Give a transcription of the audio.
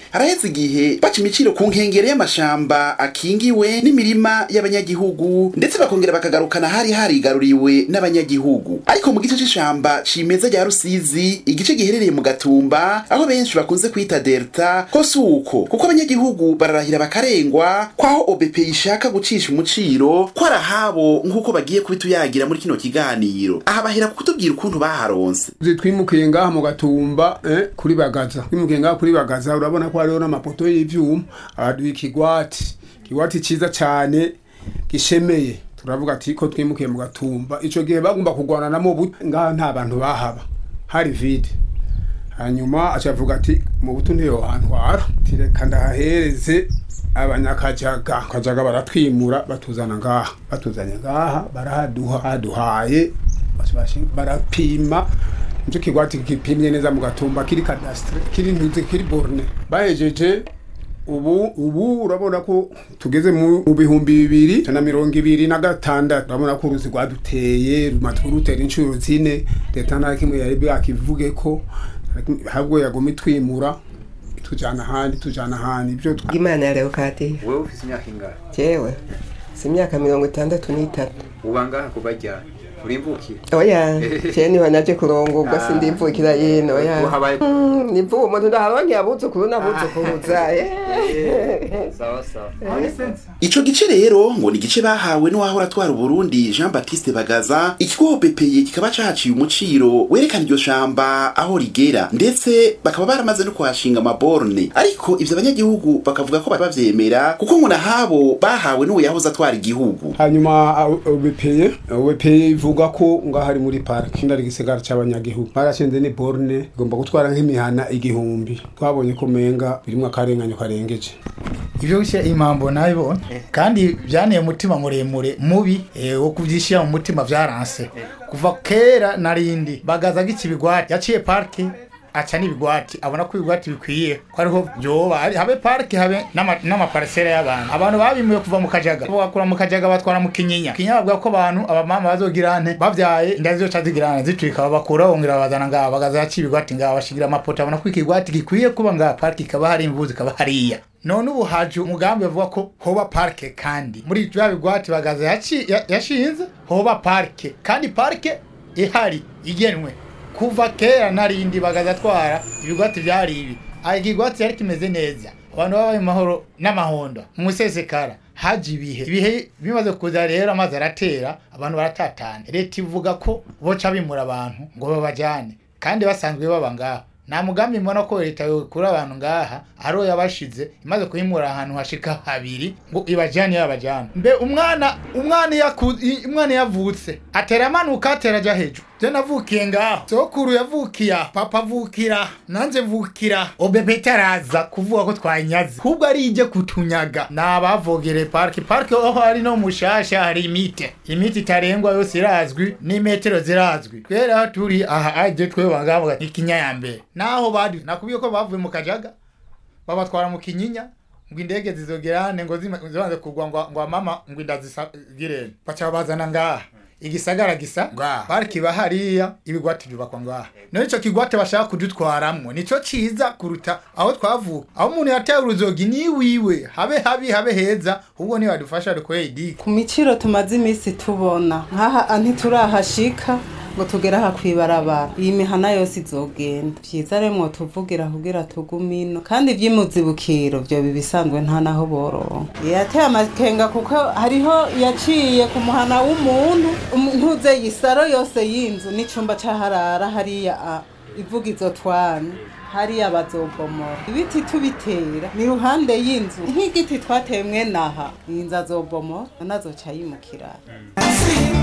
haraheze igihe baca imiciro ku nkengero y'amashamba akingiwe n'imirima y'abanyagihugu ndetse bakongera bakagarukana hari harigaruriwe n'abanyagihugu ariko mu gice c'ishamba cimeza rya rusizi igice giherereye mu gatumba aho benshi bakunze kwita delta ko si uko kuko abanyagihugu bararahira bakarengwa kwaho obp ishaka gucisha umuciro ko arahabo nk'uko bagiye kubituyagira muri kino kiganiro aha bahera kutubwira ukuntu baharonse twimukiye ngaha mu gatumba eh, kuri bagaza twimukiye ngaha kuri bagaza urabona ko hariho n'amapoto y'ivyuma abaduha ikigwati ikigwati ciza cane gishemeye turavuga ati ko twimukiye mu gatumba ico gihe bagomba kurwana namo bu- ngaha nta bantu bahaba hari vide hanyuma acavuga ati mu buto ntiyo hantwara tireka ndahahereze abanyakajaga kajaga baratwimura batuzana ngaha batuzanye ngaha barahaduha baduhaye bashi- barapima nicyo kigwati gipimye neza mu gatumba kiri kadastre kiri ntuze kiri borne bahejeje ubu ubu urabona ko tugeze mu mu bihumbi bibiri na mirongo ibiri na gatandatu urabona ko uruzi rwaduteye rumaze kurutera inshuro zine leta nta kimwe yari bwakivuge ko ahubwo yaguma itwimura itujana ahandi tujana ahandi ibyo twa- imana ya leokadiya wewe ufise imyaka ingahe jewe si imyaka mirongo itandatu n'itatu uba ngaha kuva ryari urimvukiye oya je niho naje kurongorwa sindimvukira yino oya uhabaye Mm, nivuga umuntu ndaharonke abuzukuru n'abuzukuruza eh. sawa sawa ico gice rero ngo ni igice bahawe n'uwahora atwara uburundi jean baptiste bagaza ikigo bepeye kikaba cahaciye umuciro werekana iryo shamba aho rigera ndetse bakaba baramaze no kuhashinga amaborne ariko ivyo abanyagihugu bakavuga ko bari bavyemera kuko ngo nahabo bahawe n'uwo yahoze atwara igihugu hanyuma ubepeye ubepeye ivuga ko ngaho ari muri parike ndari igisigara c'abanyagihugu barashinze ni borne igomba gutwara nk'imihana igihumbi twabonye ko menga birimwo akarenganyo karengeje ibyo gushyira impambo nabibonye kandi byanteye umutima muremure mubi eh, wo kubyishyira mu mutima byaranse kuva kera narindi bagaza nk'ikibigwati yaciye parike aca n'ibigwati abona ko ibigwati bikwiye ko ariho byoba ari- habe parike habe n'ama- n'amaparisera y'abantu abantu babimuye kuva mu kajaga bakura mu kajaga batwara mu kinyinya kinyinya bavuga ko abantu abamama bazogira nte bavyaye inda zizoca zigira nte zitwika babakura bongera babazana ngaha bagaza yaciye ibigwati ngaha bashigira amapoto abona ko ikigwati gikwiye kuba ngaha parike ikaba hari imvuzi ikaba hariya none ubu haje umugambi bavuga ko hoba parike kandi muri bya bigwati bagaza yaci- ya- yashinze hoba parike kandi parike ihari igenwe kuva kera narindi bagaza atwara ibigwati byari ibi aha ikigwati yari kimeze neza abantu babaye mu mahoro n'amahondo mu sesekara haje ibihe ibihe bimaze kuza rero amazi aratera abantu baratatana leta ivuga ko boca bimura abantu ngo babajyane kandi basanzwe baba ngaho nta mugambi mbona ko leta yokura abantu ngaha ariyo yabashize imaze kuhimura ahantu hashika habiri ngo ibajyane yabajyana mbe umwana umwana yaku- i- umwana yavutse atera amanuka atera ajya hejuru je navukiye ngaho sokuru yavukiye aha, papa avukira nanje mvukira obebe itaraza kuvuga ko twayinyaze ahubwo ari ije kutunyaga ni abavogere parike parike aho ari no mushasha hari imite imite itarengwa yose irazwi n'imetero zirazwi twere aho turi aha aje twe bangavuga ikinya ya mbere naho badi nakubwiye ko bavuye mu kajaga babatwara mu kinyinya ngo indege zizogerane ngo zima- zibanze kugwa ngo ngo mama ngo inda zisagirene baca babazana ngaha igisagara gisa ngaha pariki iba hariya ibigwati byubakwa ngaha none ico kigwate bashaka kudutwaramwo nico ciza kuruta aho twavuka aho umuntu yateye uruzogi ni wiwe habe habi habe heza ahubwo nibadufasha dukoreye idiki ku miciro tumaze iminsi tubona nk'aha ntiturahashika ngo tugere aha kwibarabara iyi mihana yose izogenda vyiza rero mwotuvugira kugira tugume ino kandi ivy'imuzibukiro vyo bibisanzwe nta naho boronka yateye amakenga kuko hariho yaciye ku muhana w'umuntu um- ntuze yisaro yose y'inzu n'icumba c'aharara hariya a- ivuga izo twana hariya bazobomora ibiti tubitera ni ruhande y'inzu nk'igiti twateye mwene aha iyi nzu azobomora nazoca yimukira